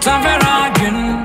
sa veragen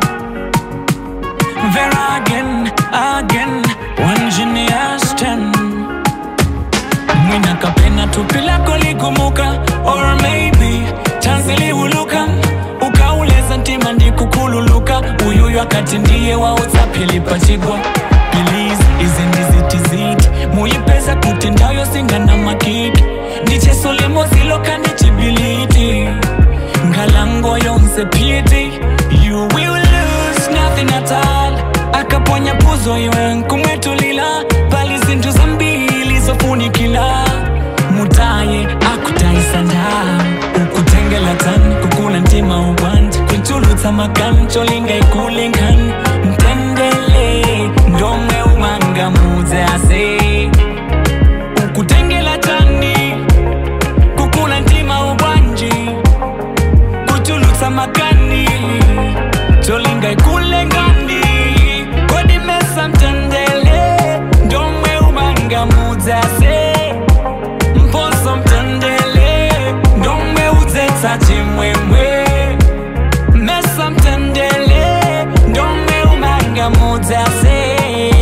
veragen again one genius ten mwina kapena tupi lako ligumuka or maybe chansi liuluka ukauleza ntima ndikukululuka uyuyu akati ndiye wautsapilipachigwa Please, izi ndizitiziti muyipeza kuti ndayo singana makiki ndichesolemoziloka ndichibiliti ngalango yonse piti you will lose nothing at all akaponya puzo iwe nkumwetulila pali zinthu zambili zofunikila mutaye akutaisanda ukutengela tani kukula ntima ubwanji kuchulutsa makani cholinga ikulingani mtendele ndomwe umanga mudze ase ukutengela tani kukula ntima ubwanji kuchulutsa makani cholinga ikulengani kodimesa mtendele ndomwe umanga mudzase mposo mtendele ndomwe udzetsa chimwemwe mesa mtendele ndomwe umanga mudzase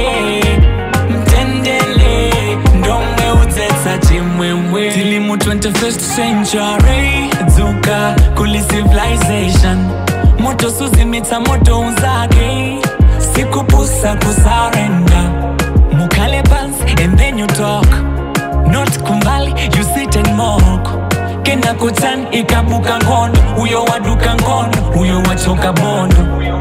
mtendele ndomwe udzetsa chimwemwe tili mu 21st century dzuka kuli civilization moto suzimitsa moto unzake sikupusa kusarenda mukhale pansi and then you talk not kumbali you sit and mock kena kutan ikabuka ngono uyo waduka ngono uyo wachoka bondo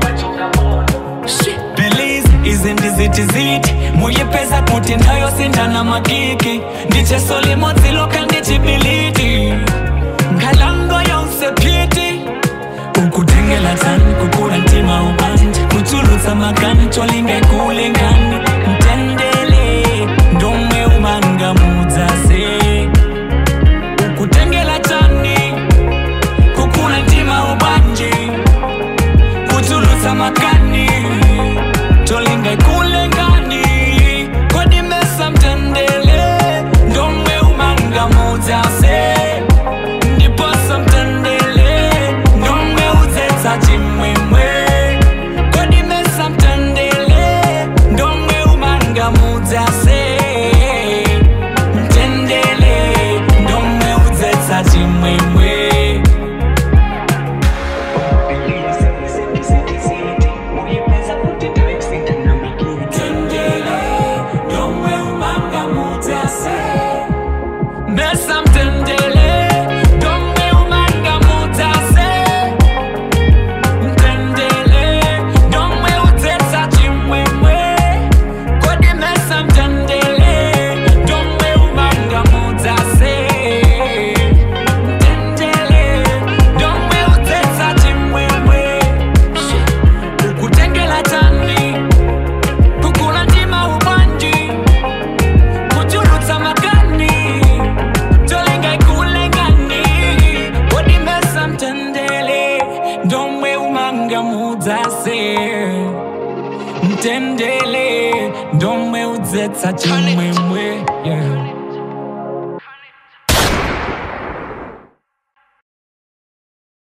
Belize izi ndizitiziti muyipeza kuti ndayo sindana makiki ndichesolimodziloka ndichibiliti ngalango yonse piti ukutengela tani kukula ntima ubanje kuchulutsa makani cholinga ikulingani mtendele ndomwe umanga mudzase ukutengela tani kukula ntima ubanje kuchulutsa makani cholinga ikulingani kodimesa mtendele ndomwe umanga mudzase ndiposa mtendele ndomwe udzetsa chimwemwe kodimesa mtendele ndomwe umanga mudzase mtendele ndomwe udzetsa chimwemwe Mtendele, ndomwe umanga mudzase Mesa mtendele, ndomwe umanga mudzase Mtendele, ndomwe udzetsa chimwemwe Kodi mesa mtendele, ndomwe umanga mudzase Mtendele, ndomwe udzetsa chimwemwe Ukutengela tani, kukula ndima ubanji kuchulutsa makani cholinga ikulengani kodimesa mtendele ndomwe umanga mudzase mtendele ndomwe udzetsa chimwemwe yeah.